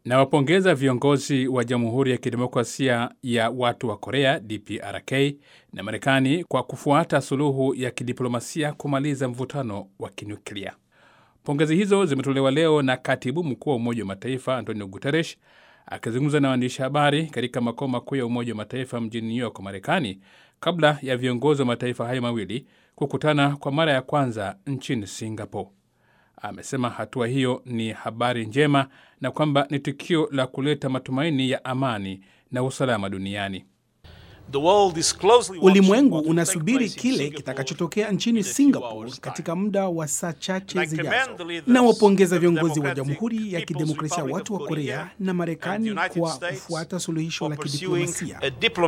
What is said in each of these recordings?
Nawapongeza viongozi wa Jamhuri ya Kidemokrasia ya Watu wa Korea DPRK na Marekani kwa kufuata suluhu ya kidiplomasia kumaliza mvutano wa kinuklia. Pongezi hizo zimetolewa leo na katibu mkuu wa Umoja wa Mataifa Antonio Guterres akizungumza na waandishi habari katika makao makuu ya Umoja wa Mataifa mjini New York, Marekani, kabla ya viongozi wa mataifa hayo mawili kukutana kwa mara ya kwanza nchini Singapore. Amesema hatua hiyo ni habari njema na kwamba ni tukio la kuleta matumaini ya amani na usalama duniani. Ulimwengu unasubiri kile kitakachotokea nchini Singapore katika muda wa saa chache zijazo. Nawapongeza viongozi wa Jamhuri ya Kidemokrasia ya Watu wa Korea na Marekani kwa kufuata suluhisho la kidiplomasia.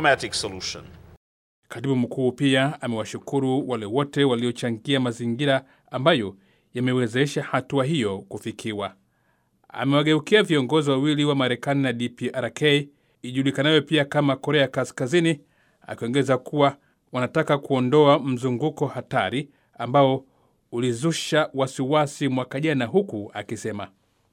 Katibu mkuu pia amewashukuru wale wote waliochangia mazingira ambayo yamewezesha hatua hiyo kufikiwa. Amewageukia viongozi wawili wa Marekani na DPRK ijulikanayo pia kama Korea Kaskazini, akiongeza kuwa wanataka kuondoa mzunguko hatari ambao ulizusha wasiwasi mwaka jana, huku akisema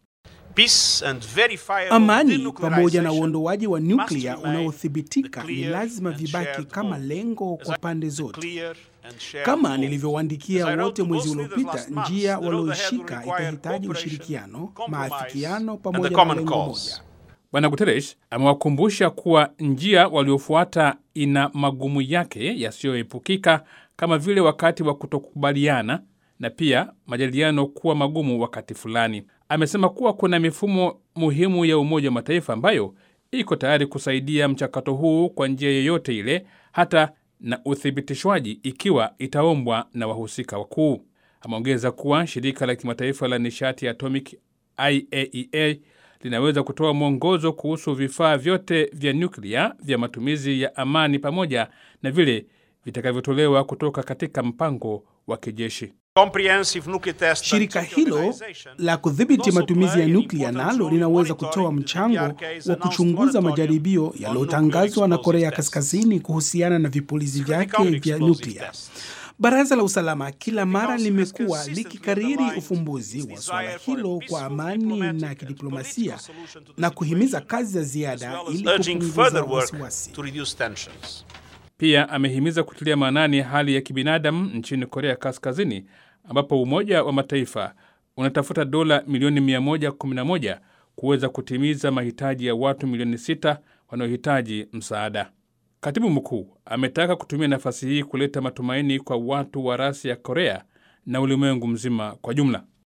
amani pamoja na uondoaji wa nyuklia unaothibitika ni lazima vibaki kama lengo kwa pande zote. Kama nilivyowaandikia wote mwezi uliopita, njia walioishika itahitaji ushirikiano, maafikiano pamoja na lengo moja. Bwana Guterres amewakumbusha kuwa njia waliofuata ina magumu yake yasiyoepukika kama vile wakati wa kutokubaliana na pia majadiliano kuwa magumu wakati fulani. Amesema kuwa kuna mifumo muhimu ya Umoja wa Mataifa ambayo iko tayari kusaidia mchakato huu kwa njia yoyote ile, hata na uthibitishwaji ikiwa itaombwa na wahusika wakuu. Ameongeza kuwa shirika la kimataifa la nishati ya atomic IAEA linaweza kutoa mwongozo kuhusu vifaa vyote vya nyuklia vya matumizi ya amani pamoja na vile vitakavyotolewa kutoka katika mpango wa kijeshi. Shirika hilo la kudhibiti matumizi ya nyuklia nalo linaweza kutoa mchango wa kuchunguza majaribio yaliyotangazwa na Korea Kaskazini kuhusiana na vipulizi vyake vya nyuklia. Baraza la Usalama kila mara limekuwa likikariri ufumbuzi wa suala hilo kwa amani na kidiplomasia na kuhimiza kazi za ziada ili kupunguza wasiwasi. Pia amehimiza kutilia maanani hali ya kibinadamu nchini Korea Kaskazini, ambapo Umoja wa Mataifa unatafuta dola milioni 111 kuweza kutimiza mahitaji ya watu milioni 6 wanaohitaji msaada. Katibu mkuu ametaka kutumia nafasi hii kuleta matumaini kwa watu wa rasi ya Korea na ulimwengu mzima kwa jumla.